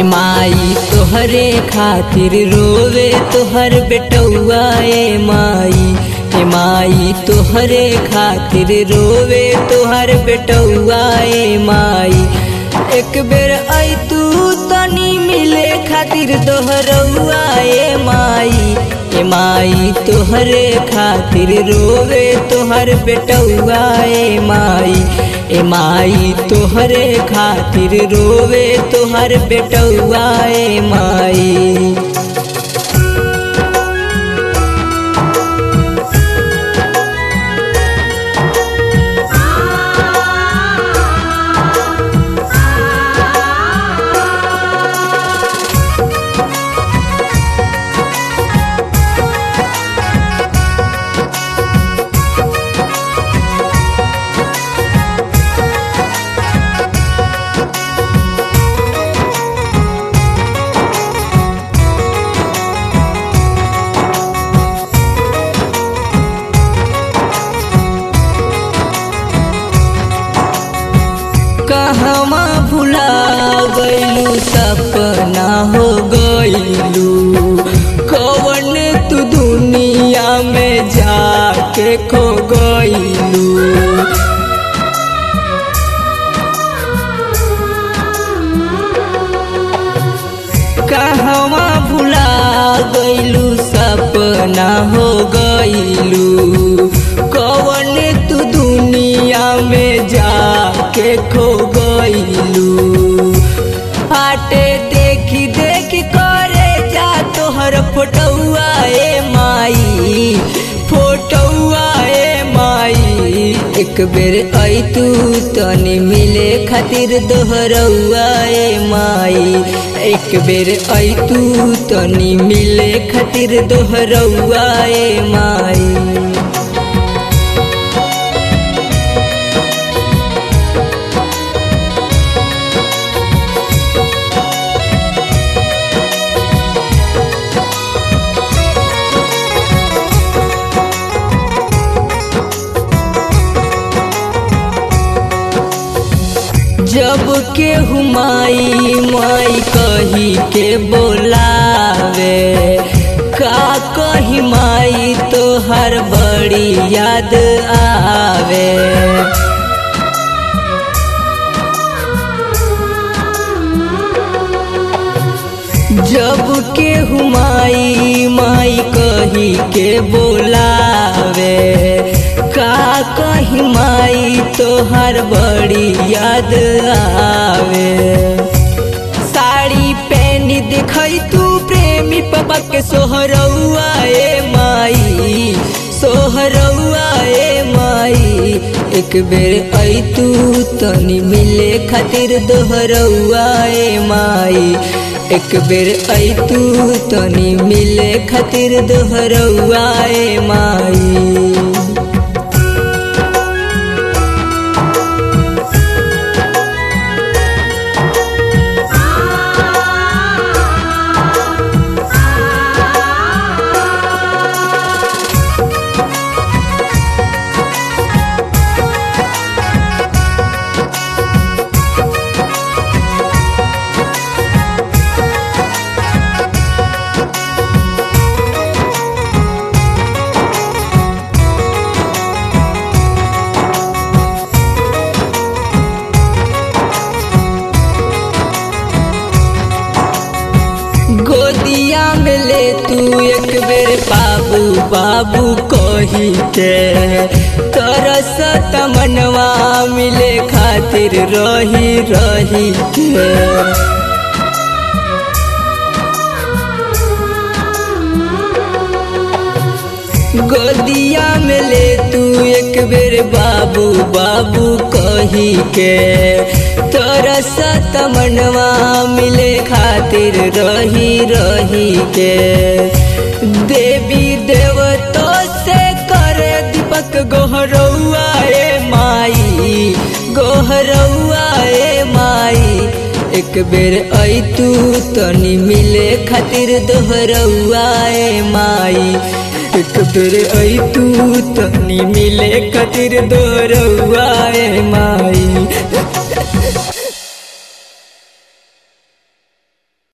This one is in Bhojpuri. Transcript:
माई तोहरे खातिर रोवे तोहर बेटौआ ए माई ए माई तोहरे खातिर रोवे तोहर बेटौआ ए माई एक बेर आई तू तनी मिले खातिर दोहरौआ ए माई ए माई तोहरे खातिर रोवे तोहर बेटौआ ए माई ए माई तोहरे खातिर रोवे तोहर बेटौआ ए माई कहवा भुला गईलू सपना हो गईलू कवन तू दुनिया में जाके खो गईलू कहवा भुला गईलू सपना हो गईलू कवन तू दुनिया में जाके खो गईलू फाटे देखी देखी करे जा तोहर फोटौआ ए माई फोटौआ ए माई एक बेर आई तू तनी मिले खातिर दोहरौआ ए माई एक बेर आई तू तनी मिले खातिर दोहरौआ ए माई जब के हुमाई माई कही के बोलावे का कही माई तो हर बड़ी याद आवे जब के हुमाई माई कही के बोलावे का कही माई तोहर बड़ी याद आवे साड़ी पहन दिखाई तू प्रेमी पापा के सोहरौआ ए माई सोहरौआ ए माई एक बेर आई तू तनी मिले खातिर दोहरौआ ए माई एक बेर आई तू तनी मिले खातिर दोहरौआ ए माई गोदिया में ले तू एक बेर बाबू बाबू कही के तरस तमनवा मिले खातिर रही रही के गोदिया में ले तू एक बेर बाबू बाबू कही के तोरा तमनवा मिले खातिर रही रही के देवी देवतो से करे दीपक गोहरौआ ए माई गोहरौआ ए माई एक बेर आई तू तनी मिले खातिर दोहरौआ ए माई एक बेर आई तू तनी मिले खातिर दोहरौआ ए माई